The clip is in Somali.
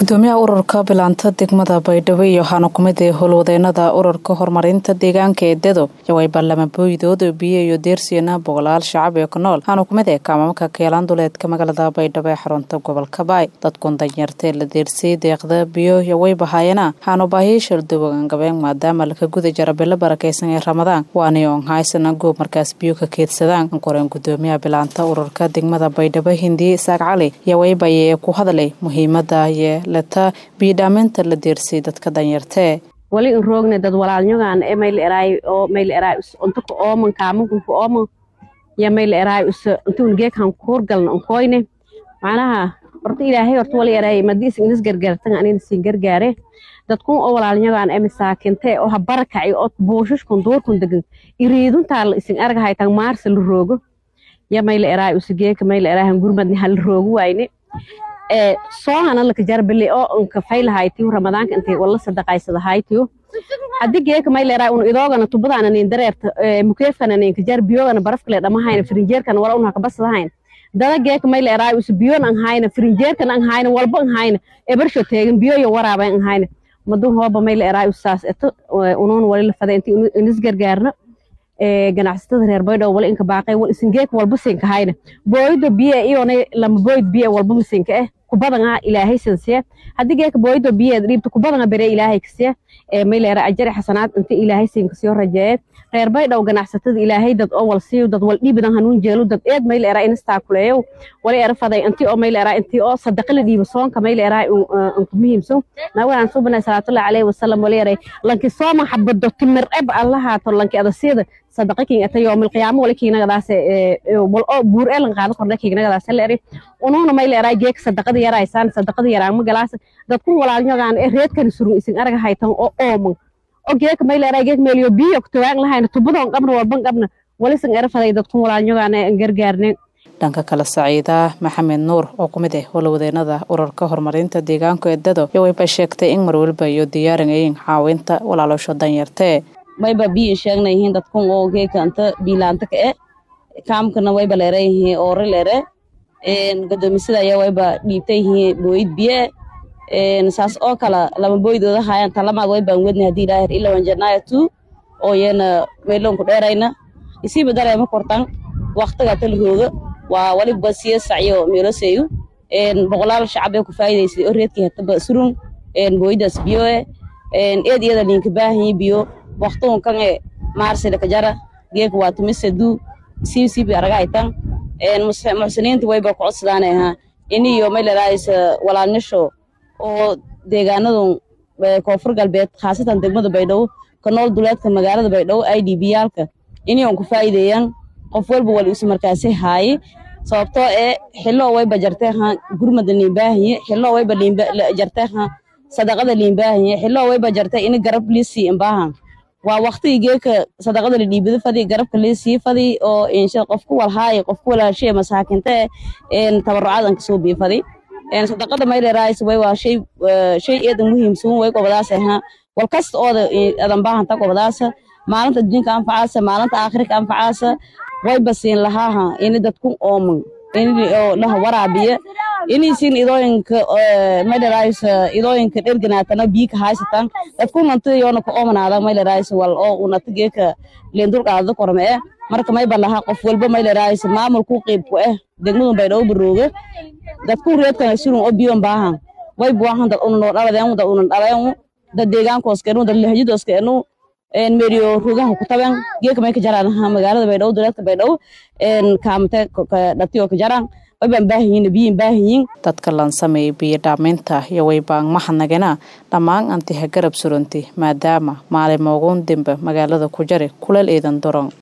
gudoomiyaha ururka bilaanta degmada baydhabo iyo waxaana kumid ee howlwadeenada ururka horumarinta deegaanka ee dedo yaway baarlama booydood biyo iyo deersiyana boqolaal shacab ee ku nool waxaana kumid ee kaamamka keelaan duleedka magaalada baydhabo ee xarunta gobolka baay dadkun danyartee la deersiyey deeqda biyo yaway bahaayana waxaanu baahiyey shaldowagangabeeng maadaama laka guda jara bilo barakaysan ee ramadaan waani oon haysana goob markaas biyo ka keedsadaan ankoreen gudoomiyaha bilaanta ururka degmada baydhabo hindiye isaaq cali yawaybaye ku hadlay muhiimada ye leta biyodhaameynta la deersay dadka danyartee wali in roogna dad walaalnyogaan e mayl eraay oo mayl eraay us untuka ooman kaamankunka ooman ya mayl eraay us untun geekhan kuurgalna unkoyne macnaha horta ilaahay horta wali eraay madi is inis gargaartan anina siin gargaare dadkun oo walaalnyogaan e masaakintee oo habarakaci oo buushushkun duurkun degan iriiduntaa la isin argahaytan maarsa la roogo ya mayl eraay us geeka mayl eraahan gurmadni hala roogo wayne soongana laka jarbili oo unka faylahaytiyo ramadaanka intay wala sadaqaysadahaytiyo haddi geeka mayleraa un idoogana tubadaana nin dareerta mukeefkana ninka jar biyogana barafkale dhamahayna firinjeerkana wala unha kabasadahayn dada geeka mayleraa us biyon an hayna firinjeerkana an hayna walba an hayna ebarsho teegin biyoyo waraaba an hayna madun hooba mayleraa usaas eto unuun wali la faday inti inis gargaarna ganacsatada reer baydhabo wala inka baaqay wal isin geeka walba sinka hayna booydo biye iyona lama booyd biye walba masinka eh kubadanga ilaahay sansiya haddii geeka booydo biye dhiibta kubadanga bere ilaahay kasiya mayleera ajari xasanaad inta ilaahay siinka soo rajeeye reer baydhabo ganacsatada ilaahay dad oo wal siiyo dad wal dhiibidan hanuun jeelo dad eed mayleera inistaa kuleeyow wali era faday intii oo mayleera intii oo sadaqa la dhiibo soonka mayleera unku muhiimsan nawalan subana salaatullahi alayhi wasallam wali eray lanki sooma xabado timir eb allahaato lanki adasiyada sadaqa kin ata yoomil qiyaamo wali kiinagadaas wal oo buur ee lan qaado kordha kiinagadaas la eri unuuna mayl eraa geek sadaqada yaraysaan sadaqada yaraan ma galaas dadku walaalnyogaan ee reedkan surun isin araga haytan oo ooman oo geeka mayl eraa geek meeliyo biyo kutawaan lahayna tubadoon qabna walban qabna wali sin era faday dadku walaalnyogaan ee gargaarneen dhanka kale saciida maxamed nuur oo ku mid ah howlwadeenada ururka horumarinta deegaanka ee dado yowayba sheegtay in marwalba iyo diyaarinayeen caawinta walaaloosho danyartee mayba biyo sheegna yihiin dadkun oo geeka anta biilaanta ka e kaamkana wayba leere yihiin oore leere gadoomisada ayaa wayba dhiibta yihiin booyid biye saas oo kala lama booydooda haayaan talamaad waybaan wedna hadii ilaahir ilawan janaya tu oo yeena meelonku dheerayna isiiba dareema kortan waqtiga tal rooga waa waliba siya sacyo meeloseeyu boqolaal shacab ee ku faa'iidaysay oo reedkii hataba surun booydaas biyo e eed iyada linka baahanyi biyo waqtigun kan e maarsida kajara geeka waa tumisadu siisibi aragaytan muxsiniinta wayba ku codsadaan ahaa iniyo maylaraaysa walaalnisho oo deegaanadun koonfur galbeed khaasatan degmada baydhabo ka nool duleedka magaalada baydhabo i d b yaalka iniyon ku faa'iideeyaan qof walba wal isu markaasi haaye sababtoo ee xiloo wayba jarteeha gurmada liinbaahiye xiloo wayba jarteeha sadaqada liinbaahiye xiloo wayba jarte ini garab liisii imbaahan waa waqtigii geeka sadaqada la dhiibado fadi garabka liisii fadi oo insha qofku walhaaye qofku walaashee masaakinte tabarucaad an kasoo bii fadi sadaqada mayleeraayis way waa shay shay eedan muhiimsan way gobadaasa ha wal kasta ooda adan baahanta gobadaasa maalinta adduunka anfacaasa maalinta aakhirka anfacaasa wayba siin lahaaha ini dadku ooman ini laha waraabiya inaysiin idooyinka mayleraayis idooyinka dherganaatana biika haysatan dadku nanta yoona ka oomanaada mayleraayis wal oo unata geeka leendul qaadada korme eh marka mayba laha qof walba mayleraayis maamulku qiibku eh degmadun baydhabo barooga dadku reedkana surun oo biyon baahan wayba waahan dad una noo dhaladeen dad una dhaleen dad deegaankooskenu dad lahjadooskenu meeriyo rugaha ku taben geeka may ka jaraan magaalada baydhabo duleedka baydhabo kaamate dhatiyo ka jaraan waybaan baahanyiin biyin baahanyiin dadka lan sameeyey biyo dhaameynta iyo waybaan mahadnagana dhammaan antiha garab suranti maadaama maalin mooguun dembe magaalada ku jari kuleel eedan doron